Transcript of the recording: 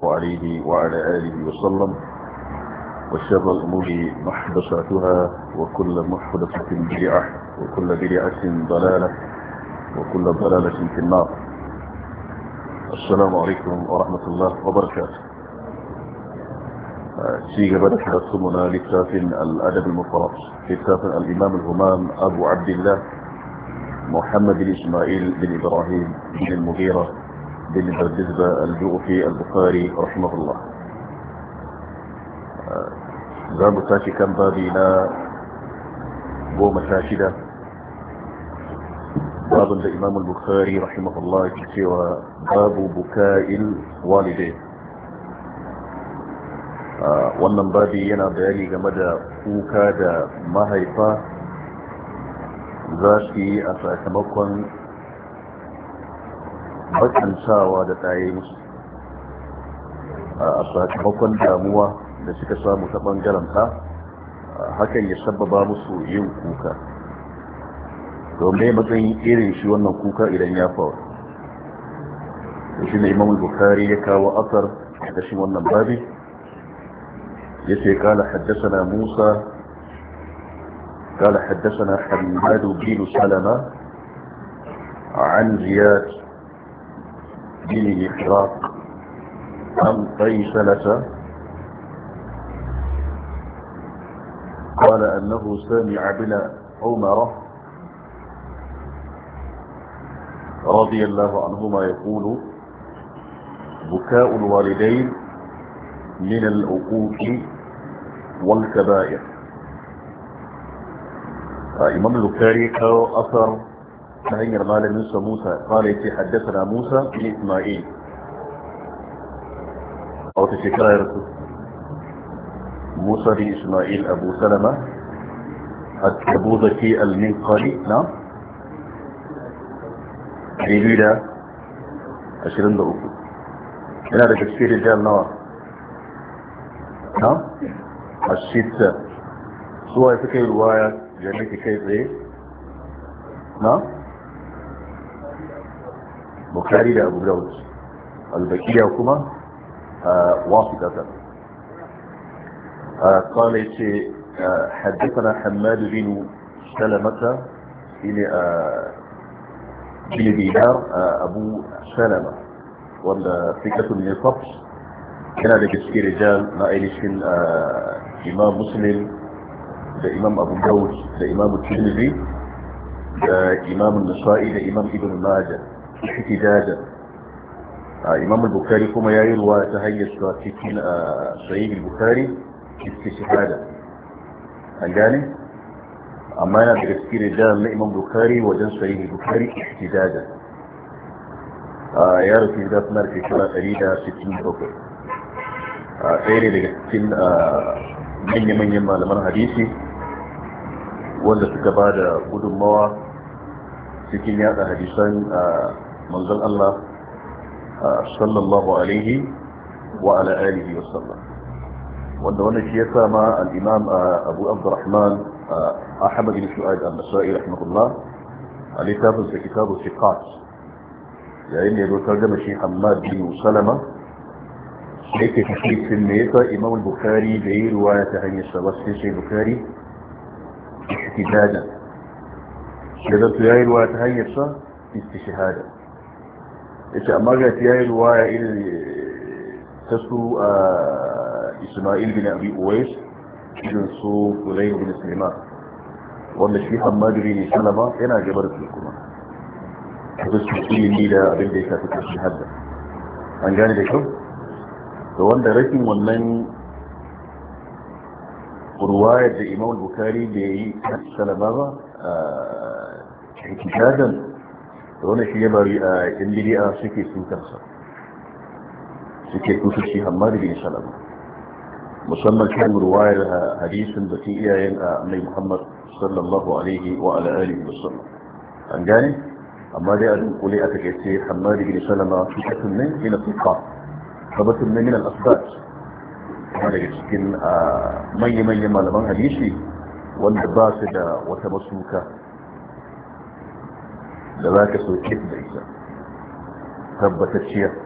عليه وعلى آله وسلم وشر الأمور محدثاتها وكل محدثة بدعة وكل بدعة ضلالة وكل ضلالة في النار السلام عليكم ورحمة الله وبركاته شيء قبل حدثمنا لكتاب الأدب المفرط كتاب الإمام الهمام أبو عبد الله محمد بن إسماعيل بن إبراهيم بن المغيرة بن بردزبة الجوفي البخاري رحمه الله za mu tashi kan babi na goma sha shida babin da imam al-bukhari rahimahullah ke cewa babu buka'il walidai wannan babi yana bayani game da kuka da mahaifa za su yi a sakamakon bakantawa da tsaye musu a sakamakon damuwa da suka samu ta ɓangaren ta hakan ya sababa musu yin kuka domin matsayin irin shi wannan kuka idan ya faru da shi ne imam bukari ya kawo asar a ƙashin wannan babi ya ce kala haddasa musa قال حدثنا حماد بن سلمة عن زياد بن إحراق عن قيسلة قال أنه سمع بن عمر رضي الله عنهما يقول بكاء الوالدين من العقوق والكبائر إمام البخاري كاو أثر تهير مال موسى موسى قال يتي حدثنا موسى بن إسماعيل أو تشكرا يا رسول موسى بن إسماعيل أبو سلمة أبو ذكي المنقري نعم جميلة عشرين دقيقة هنا ده تفسير الرجال نوع نعم الستة سواء فكي رواية جميلة كيف ايه نعم بخاري ده أبو داود البكية وكما آه واسطة آه قال يتي آه حدثنا حماد بن سلمة إلى بن دينار أبو سلمة ولا فكرة من الفقس كان هذا كسكي رجال ما إليشن إمام مسلم ده إمام أبو داود ده إمام الترمذي ده إمام النسائي ده إمام ابن ماجه احتجاجا إمام البخاري كما يروى تهيئ سواتيكين صحيح البخاري istishhada an gane amma yana daga cikin rijal na imam bukari wajen sahihi bukari ihtidada ya rufe da suna da shekara 167 ɗaya ne daga cikin manya-manyan malaman hadisi wanda suka ba da gudunmawa cikin yada hadisan manzon Allah sallallahu alaihi wa ala alihi wa sallam wanda wannan shi ya sama al-imam abu abdurrahman ahmad bin shu'aib al-nasa'i rahimahullah a littafin sa kitabu siqat yayin da ya zo tarjama shi hammad bin salama sai ke tafsirin me yasa imam al-bukhari da yi ruwaya ta hanyar sa wasu sai bukhari ihtijajan da zato ya yi ruwaya ta hanyar sa istishhada yace amma ga ya yi ruwaya irin ta su إسماعيل بن أبي أويس بن سوف ولين بن سليمان wanda shi hamadu ne salama yana gabar su kuma da su ilimi da abin da ya shafi kashi hadda an gane da kyau da wanda rashin wannan ruwayar da imam bukari da ya yi salama ba a hikitajen da wanda shi ya bari a yan bidi'a suke sukarsa suke kusur shi hamadu ne salama musamman kan ruwayar hadisin da ke iyayen a annai muhammad sallallahu alaihi wa ala alihi wa sallam an gane amma dai a dunkule aka ke ce hamadi bin salama fitatun ne ina fiqa sabatun ne min al-asbat kuma daga cikin manya-manyan malaman hadisi wanda ba su da wata masuka da za ka soke da ita tabbatacciya